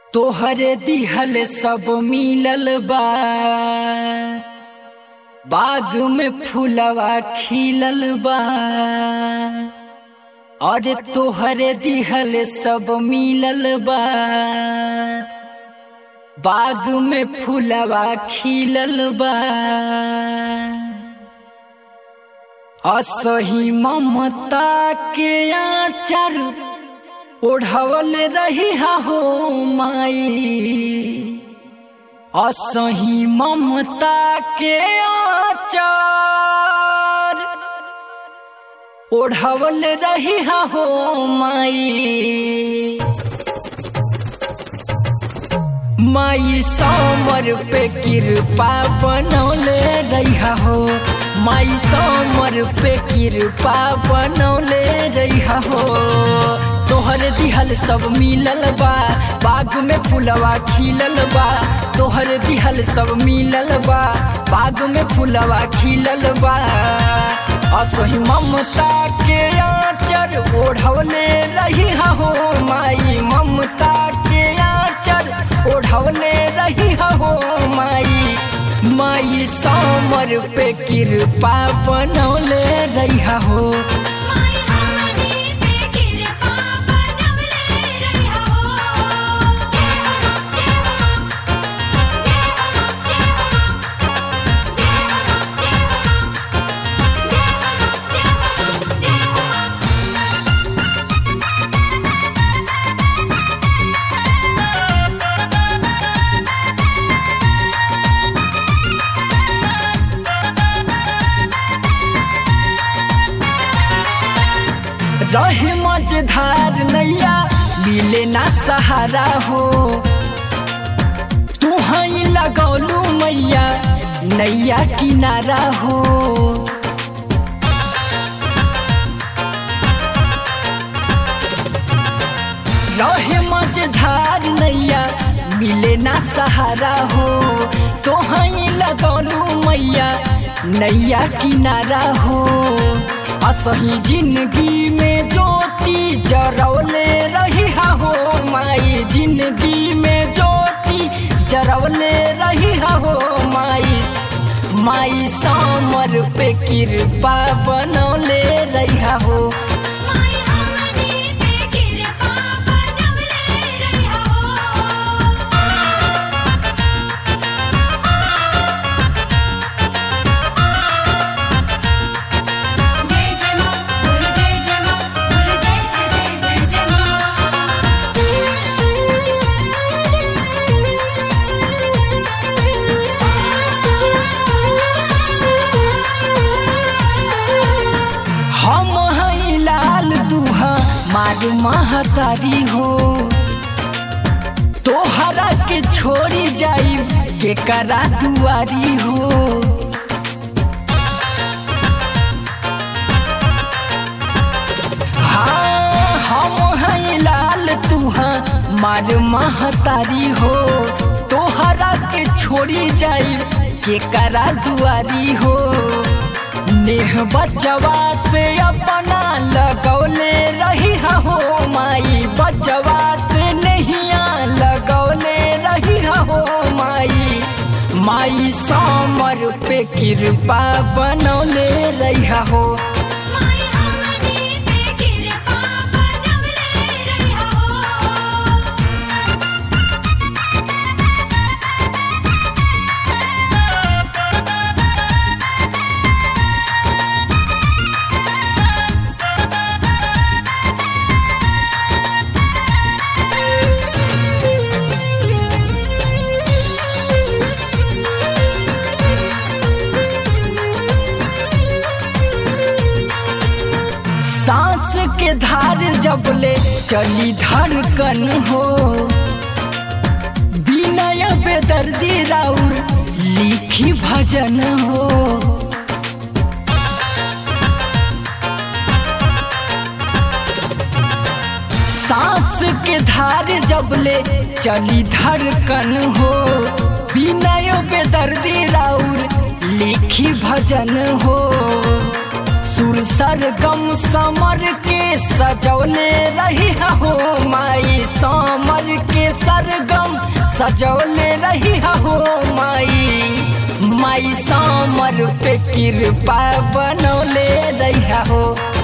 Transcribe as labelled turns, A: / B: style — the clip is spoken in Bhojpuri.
A: तोहरे दिहल सब मिलल बा बाग में फूलवा खिलल बा अरे तोहरे दिहल सब मिलल बा बाग में फूलवा खिलल बा असही ममता के आचर ओढ़वल रही हो माई असही ममता के आचर ओढ़वल रही हो माई माई समर पे कृपा बनौले रहा हो माई समर पे कृपा बनौले रहा हो तोहर दिहल सब मिलल बा बाग में फुलवा खिलल बा तोहर दिहल सब मिलल बा बाग में फुलवा खिलल बा असही ममता के आचर ओढ़वले रही हो माई ममता के आचर ओढ़वले रही हो माई माई समर पे कृपा बनौले रही हो
B: माई हमनी पे कृपा बनवले रहिया हो जय हो जय हो जय हो जय हो जय हो जय हो जय हो
A: रहे मझधार नैया मिले ना सहारा हो तू हई लगौलू मैया नैया किनारा हो रहे मझधार नैया मिले ना सहारा हो तो हई लगौलू मैया नैया किनारा हो असही जिंदगी में ज्योति जरौले रही हो माई जिंदगी में ज्योति जरौले रही हो माई माई समर पे कृपा बनौले रही हो
B: माई हमनी पे कृपा बनवले रहिया हो जय जय मां बोल जय जय मां बोल जय जय जय जय जय
A: हम हई लाल दुहा मार महतारी हो तोहरा के छोड़ी जाई के करा दुआरी हो हाँ हम हई लाल तुहा मार महतारी हो तोहरा के छोड़ी जाई के करा दुआरी हो नेह बचवा से अपना लगौले रही हो माई बचवा से नहिया लगौले रही हो माई माई समर पे कृपा बनौले रही हो
B: माई हमनी पे कृपा बनवले रहिया हो
A: सांस के धार जबले चली धड़कन हो विनय बेदर्दी राउर लिखी भजन हो सांस के धार जबले चली धड़कन हो विनय बेदर्दी राउर लिखी भजन हो सुर सरगम समर के सजौले रही हो माई समर के सरगम सजौले रही हो माई माई समर पे कृपा बनौले रही हो